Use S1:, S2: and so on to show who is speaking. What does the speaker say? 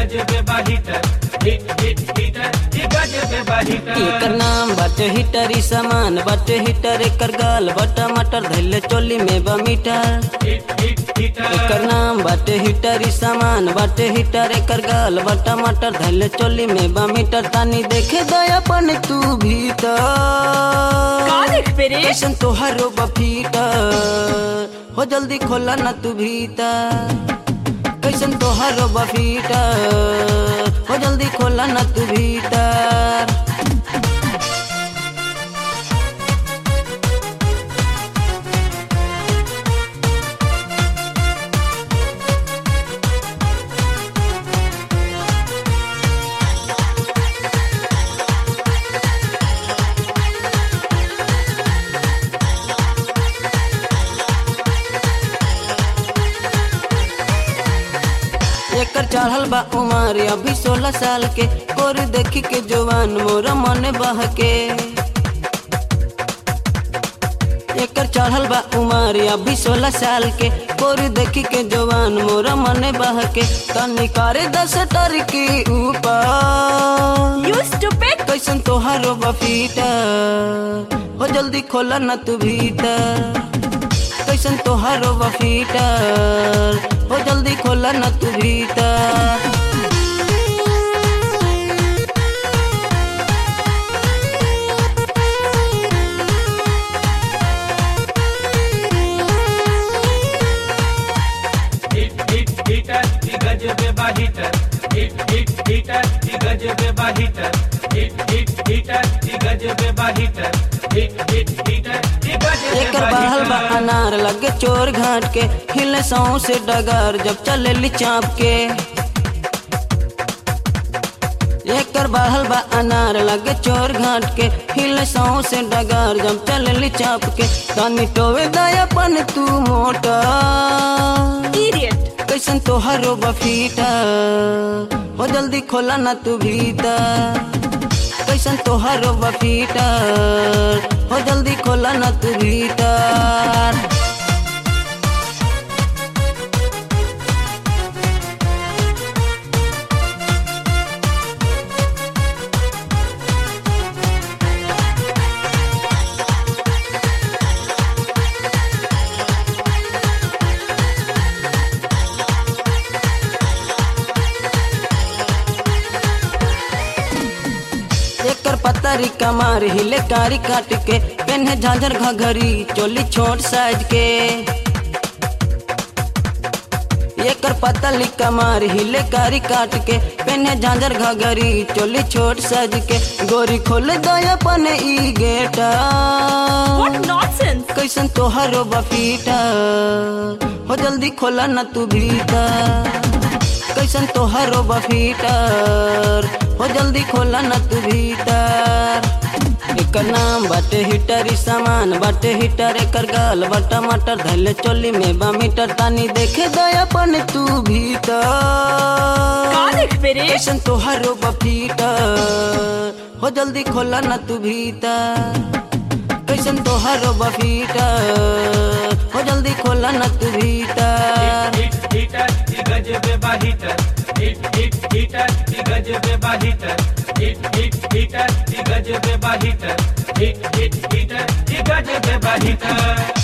S1: गजबे बाहिटर hit hit heater ई गजबे बाहिटर
S2: एकर नाम बाटे हिटर ई सामान बाटे हिटर एकर गाल बटा मटर धैले चोली में बा मीटर
S1: हिट हिट हीटर
S2: एकर नाम बाटे हिटर ई सामान बाटे हिटर एकर गाल बटा मटर धैले चोली में बा मीटर तानी देखे दयापन तू भीतर
S3: का देखबे रे
S2: कैसन तोहारो बफीटर हो जल्दी खोला ना तू भीतर कैसन तोहारो बफीटर हो जल्दी खोला ना तू भीतर एकर चढ़ल बा उमर अभी सोलह साल के कोर देखी के जवान मोरा मन बह के एकर चढ़ल बा उमर अभी सोलह साल के कोर देखी के जवान मोरा मन बह के तनी करे दस टर के ऊपर
S3: यू स्टूपिड
S2: कैसन तोहारो बफीटर हो जल्दी खोला ना तू भीतर कैसन तोहारो बफीटर हो जल्दी खोला ना तू भीतर
S1: हिट हिट हीटर ई गजबे बाहिटर हिट हिट हीटर ई गजबे बाहिटर हिट हिट हीटर ई गजबे बाहिटर हिट हिट हीटर ई गजबे
S2: एकर बहल बा
S1: बाहिटर
S2: अनार लगे चोर घाट के हिले सौ से डगर जब चले चाप के एकर बहल बा अनार लगे चोर घाट के हिले सौ से डगर जब चले चाप के तनी टोवे दयापन तू मोटा
S3: इडियट
S2: कैसन तोहारो बफीटर हो जल्दी खोला ना तू भीतर कैसन तोहारो बफीटर हो जल्दी खोला ना तू भीतर एकर पतरी कमार हिले कारी काट के पेन्हे झांझर घघरी चोली छोट साइज के एकर पतली कमार हिले कारी काट के पेन्हे झांझर घघरी चोली छोट साइज के गोरी खोल दयापन ई गेटा
S3: व्हाट नॉनसेंस
S2: कैसन तोहारो बफीटा हो जल्दी खोला ना तू भीतर कैसन तोहारो बफीटर हो जल्दी खोला ना तू भीतर एकर नाम बाटे हिटर ई सामान बाटे हिटर एकर गाल बटा मटर धैले चोली में बा मीटर तानी देखे दयापन तू
S3: का
S2: भीतर
S3: देखबे रे
S2: कैसन तोहारो बफीटर हो जल्दी खोला ना तू भीतर कैसन तोहारो बफीटर हो जल्दी खोला ना तू भीतर
S1: हिट हीटर ई गजबे बाहिटर हिट हिट हीटर ई गजबे बाहिटर हिट हिट हीटर ई गजबे बाहिटर हिट हिट हीटर ई गजबे बाहिटर